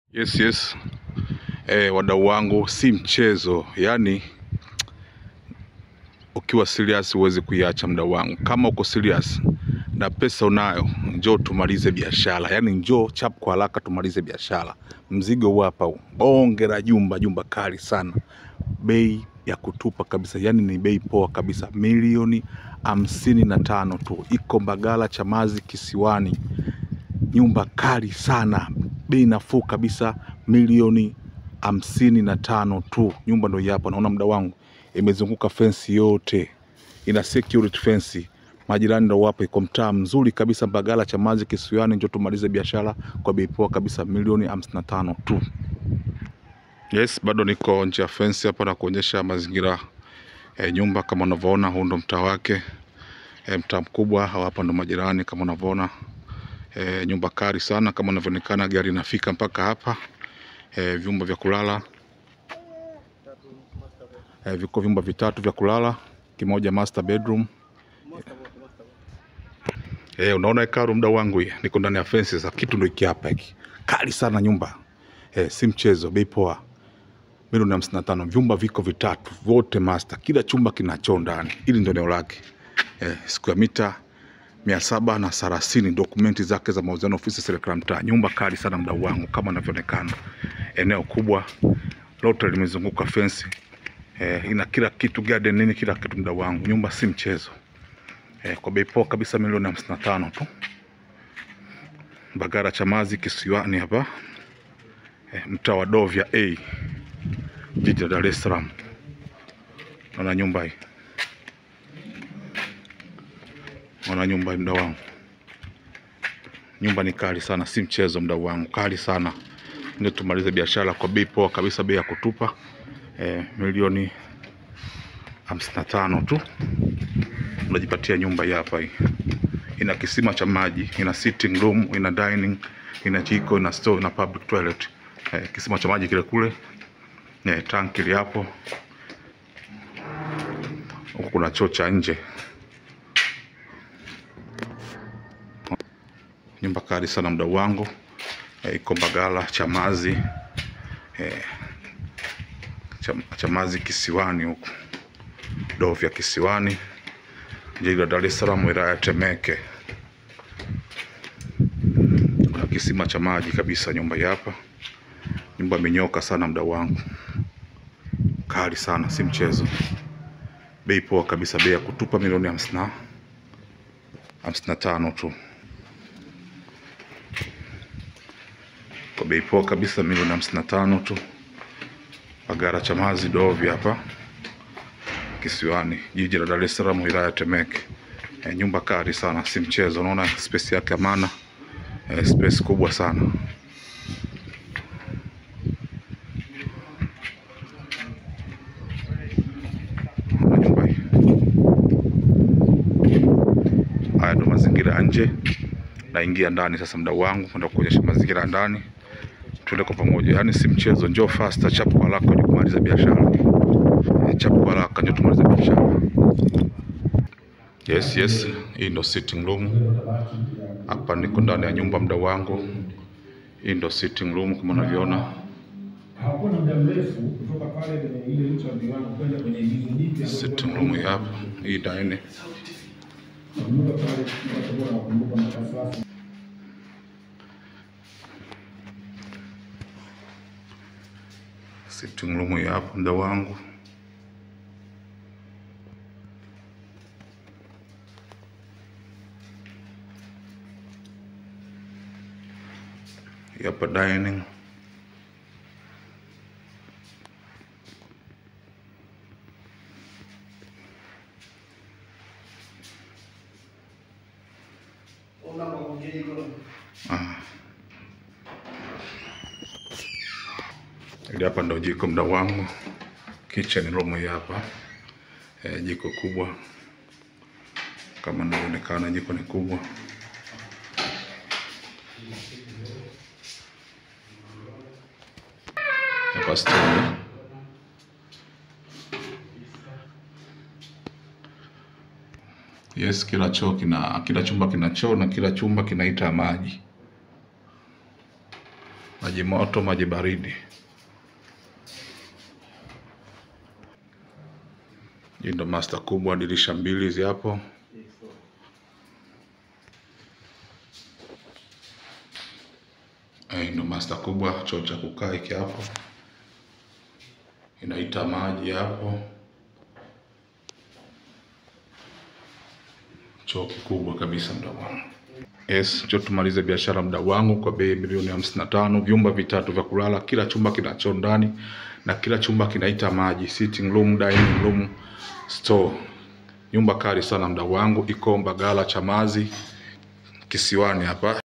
Yes, yes. Eh, wadau wangu si mchezo, yaani ukiwa serious huwezi kuiacha mdau wangu. Kama uko serious na pesa unayo, njoo tumalize biashara, yaani njoo chap kwa haraka tumalize biashara. Mzigo huu hapa huu, bonge la jumba, jumba kali sana, bei ya kutupa kabisa, yaani ni bei poa kabisa, milioni hamsini na tano tu, iko Mbagala Chamazi Kisiwani nyumba kali sana, bei nafuu kabisa, milioni hamsini na tano tu. Nyumba ndio hii hapa, naona muda wangu imezunguka fensi yote, ina security fence. Majirani ndio wapo, iko mtaa mzuri kabisa, Mbagala Chamazi Kisiwani. Njoo tumalize biashara kwa bei poa kabisa, milioni hamsini na tano tu. Yes, bado niko nje ya fensi hapa na kuonyesha mazingira e, nyumba kama unavyoona, huu ndo mtaa wake e, mtaa mkubwa. Hawa hapa ndo majirani kama unavyoona e, nyumba kali sana kama inavyoonekana, gari inafika mpaka hapa e, vyumba vya kulala e, viko vyumba vitatu vya kulala, kimoja master bedroom e, unaona ikaru muda wangu hii, niko ndani ya fence sasa, kitu ndio hiki hapa hiki kali sana nyumba e, si mchezo, bei poa milioni hamsini na tano. Vyumba viko vitatu vyote master, kila chumba kina choo ndani. Hili ndio eneo lake eh, siku ya mita mia saba na thelathini dokumenti zake za mauziano ofisi serikali mtaa. Nyumba kali sana mdau wangu, kama inavyoonekana, eneo kubwa lote limezunguka fensi eh, ina kila kitu garden nini, kila kitu mdau wangu, nyumba si mchezo eh, kwa bei poa kabisa, milioni hamsini na tano tu. Mbagala Chamazi Kisiwani hapa eh, mtaa wa Dovya A jiji la Dar es Salaam. Naona nyumba hii, naona nyumba hii, mdau wangu, nyumba ni kali sana, si mchezo mdau wangu, kali sana. Ndio tumalize biashara kwa bei poa kabisa, bei ya kutupa eh, milioni hamsini na tano tu, unajipatia nyumba hii hapa. Hii ina kisima cha maji, ina sitting room, ina dining, ina jiko, ina store, ina public toilet eh, kisima cha maji kile kule eh, tanki li hapo huku, kuna choo cha nje. Nyumba kali sana mdau wangu eh, iko Mbagala Chamazi eh, Cham, Chamazi Kisiwani huku Dovya Kisiwani, jiji la Dar es Salaam, wilaya ya Temeke. Kuna kisima cha maji kabisa, nyumba hii hapa. Nyumba imenyoka sana mdau wangu, kali sana, si mchezo. Bei poa kabisa, bei ya kutupa milioni hamsini na hamsini na tano tu, kwa bei poa kabisa, milioni hamsini na tano tu. Mbagala Chamazi Dovya hapa Kisiwani, jiji la Dar es Salaam, wilaya ya Temeke. E, nyumba kali sana, si mchezo. Unaona space yake amana, e, space kubwa sana. Nyumba hii. Haya ndo mazingira ya nje. Naingia ndani sasa, mdau wangu, kwenda kuonyesha mazingira ya ndani. Tuende kwa pamoja, yaani si mchezo. Njoo faster, chap kwa haraka, njoo kumaliza biashara. Eh, Chap kwa haraka, njoo tumalize biashara. Yes, yes, hii ndo sitting room. Hapa niko ndani ya nyumba, mdau wangu. Hii ndo sitting room kama unavyoona. Hakuna muda mrefu kutoka pale kwenye ile nchi ya miwani kwenda kwenye hizo jipya. Sitting room hii hapa, hii dining. Nakumbuka pale watakuwa nakumbuka mpaka sasa. Sitting room hii hapa, mdau wangu. Hii hapa dining. Ah. Hili hapa ndo jiko mdau wangu, kitchen room hii hapa e, jiko kubwa kama inavyoonekana, jiko ni kubwa. Hapa stove. Yes, kila choo kina kila chumba kina choo na kila chumba kinaita maji. Maji maji moto, maji baridi. Hii ndo master kubwa, dirisha mbili hizi hapo. Hii ndo master kubwa, choo cha kukaa hiki hapo, inaita maji hapo. Choo kikubwa kabisa mdau wangu. Yes, cho tumalize biashara mdau wangu kwa bei milioni hamsini na tano. Vyumba vitatu vya kulala, kila chumba kina choo ndani na kila chumba kinaita maji, sitting room, dining room, store. Nyumba kali sana mdau wangu, iko Mbagala Chamazi, Kisiwani hapa.